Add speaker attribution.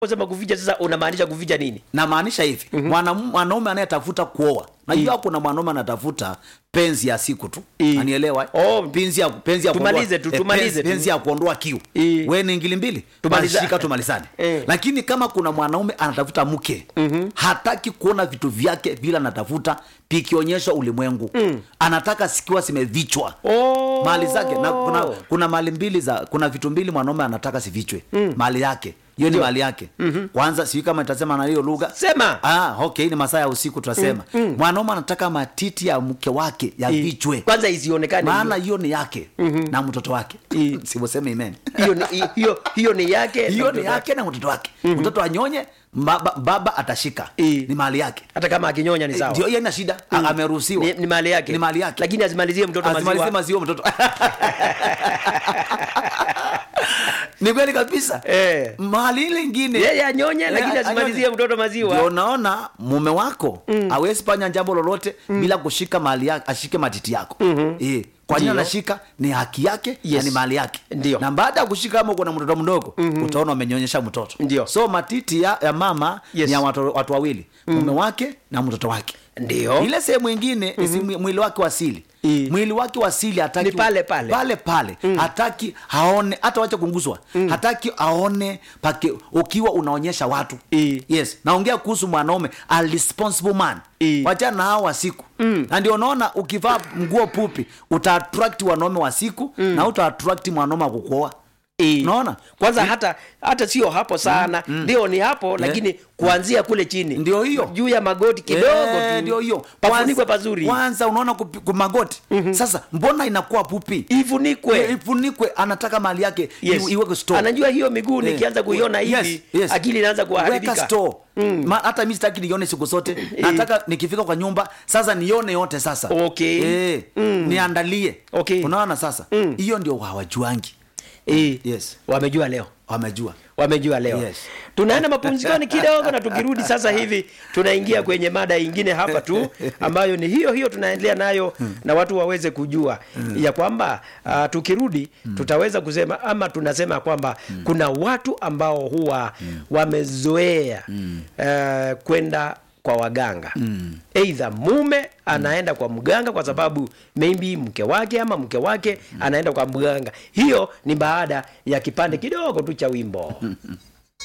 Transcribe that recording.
Speaker 1: sema kuficha sasa unamaanisha kuficha nini
Speaker 2: namaanisha hivi mm-hmm. mwanaume anayetafuta kuoa najua kuna mwanaume anatafuta penzi ya siku tu
Speaker 1: I.
Speaker 2: anielewa
Speaker 1: Oh.
Speaker 2: penzi ya penzi ya
Speaker 1: Tumalize
Speaker 2: kuondoa-
Speaker 1: tu,
Speaker 2: eh,
Speaker 1: tumalize
Speaker 2: penzi,
Speaker 1: tu.
Speaker 2: penzi ya kuondoa kiu
Speaker 1: I.
Speaker 2: we ni ngili mbili
Speaker 1: Tumaliza-
Speaker 2: Basi shika tumalizane
Speaker 1: Eh.
Speaker 2: lakini kama kuna mwanaume anatafuta mke mm-hmm. hataki kuona vitu vyake vile anatafuta vikionyeshwa ulimwengu mm. anataka sikiwa zimevichwa
Speaker 1: oh.
Speaker 2: mali zake na kuna, kuna mali mbili za kuna vitu mbili mwanaume anataka sivichwe mm. mali yake hiyo ni
Speaker 1: Ndio.
Speaker 2: mali yake mm-hmm. kwanza sijui kama itasema na hiyo lugha
Speaker 1: sema
Speaker 2: ah, okay ni masaa ya usiku tunasema mm. mm. mwanaume anataka matiti ya mke wake yavichwe
Speaker 1: kwanza isionekane
Speaker 2: maana hiyo ni yake mm-hmm. na mtoto wake
Speaker 1: I.
Speaker 2: sivyoseme amen
Speaker 1: hiyo ni hiyo hiyo ni yake
Speaker 2: hiyo
Speaker 1: na
Speaker 2: ni
Speaker 1: mtoto
Speaker 2: yake na mtoto wake mm-hmm. mtoto anyonye baba, baba atashika
Speaker 1: I.
Speaker 2: ni mali yake
Speaker 1: hata kama akinyonya ni sawa
Speaker 2: ndio hiyo ina shida mm. ameruhusiwa
Speaker 1: ni, ni mali yake
Speaker 2: ni mali yake
Speaker 1: lakini asimalizie mtoto
Speaker 2: asimalize
Speaker 1: maziwa
Speaker 2: maziwa mtoto ni kweli kabisa
Speaker 1: Eh.
Speaker 2: mali ile ingine
Speaker 1: yeye anyonye
Speaker 2: Eh,
Speaker 1: lakini
Speaker 2: anyonye.
Speaker 1: asimalizie mtoto
Speaker 2: ndio
Speaker 1: maziwa
Speaker 2: unaona mume wako mm. awezi fanya jambo lolote mm. bila kushika mali yake ashike matiti yako mm-hmm. e, kwa nini
Speaker 1: Ndio.
Speaker 2: anashika ni haki yake
Speaker 1: Yes.
Speaker 2: na ni mali yake
Speaker 1: Ndio.
Speaker 2: na baada ya kushika kama uko na mtoto mdogo mm-hmm. utaona umenyonyesha mtoto
Speaker 1: Ndio.
Speaker 2: so matiti ya, ya mama
Speaker 1: Yes.
Speaker 2: ni ya watu, watu wawili mm. mume wake na mtoto wake
Speaker 1: ndio
Speaker 2: ile sehemu ingine mm-hmm. mwili wake wa asili
Speaker 1: I.
Speaker 2: mwili wake wa asili hataki
Speaker 1: Ni pale pale.
Speaker 2: pale pale mm. hataki aone hata wacha kunguzwa mm. hataki aone pake ukiwa unaonyesha watu
Speaker 1: I.
Speaker 2: yes naongea kuhusu mwanaume a responsible man
Speaker 1: I.
Speaker 2: wachana na hao wa siku mm. na ndio unaona ukivaa nguo pupi uta attract wanaume wa siku mm. na uta attract mwanaume wa kukuoa
Speaker 1: I.
Speaker 2: unaona
Speaker 1: kwanza hata hata sio hapo sana ndio ni hapo lakini kuanzia kule chini
Speaker 2: Ndio hiyo.
Speaker 1: juu ya magoti kidogo
Speaker 2: Eh,
Speaker 1: tu
Speaker 2: ndio hiyo
Speaker 1: pafunikwe
Speaker 2: Kwanza-
Speaker 1: pazuri
Speaker 2: kwanza unaona kupi- ku- magoti mm-hmm. sasa mbona inakuwa pupi
Speaker 1: ifunikwe
Speaker 2: ifunikwe anataka mali yake
Speaker 1: Yes.
Speaker 2: iwe- iweke store.
Speaker 1: anajua hiyo miguu
Speaker 2: Eh,
Speaker 1: nikianza kuiona
Speaker 2: yes,
Speaker 1: hivi
Speaker 2: yes.
Speaker 1: akili inaanza
Speaker 2: weka
Speaker 1: kuharibika
Speaker 2: store Ma, hata mi sitaki nione siku zote nataka nikifika kwa nyumba sasa nione yote sasa
Speaker 1: Okay.
Speaker 2: eh, niandalie
Speaker 1: Okay.
Speaker 2: unaona sasa hiyo ndio hawajuangi
Speaker 1: Eh,
Speaker 2: yes
Speaker 1: wamejua leo
Speaker 2: wamejua
Speaker 1: wamejua leo
Speaker 2: Yes.
Speaker 1: tunaenda mapumzikoni kidogo na tukirudi sasa hivi tunaingia kwenye mada ingine hapa tu ambayo ni hiyo hiyo tunaendelea nayo na watu waweze kujua ya kwamba uh, tukirudi tutaweza kusema ama tunasema kwamba kuna watu ambao huwa wamezoea uh, kwenda kwa waganga mm. eidha mume anaenda kwa mganga kwa sababu maybe mke wake ama mke wake anaenda kwa mganga hiyo ni baada ya kipande kidogo tu cha wimbo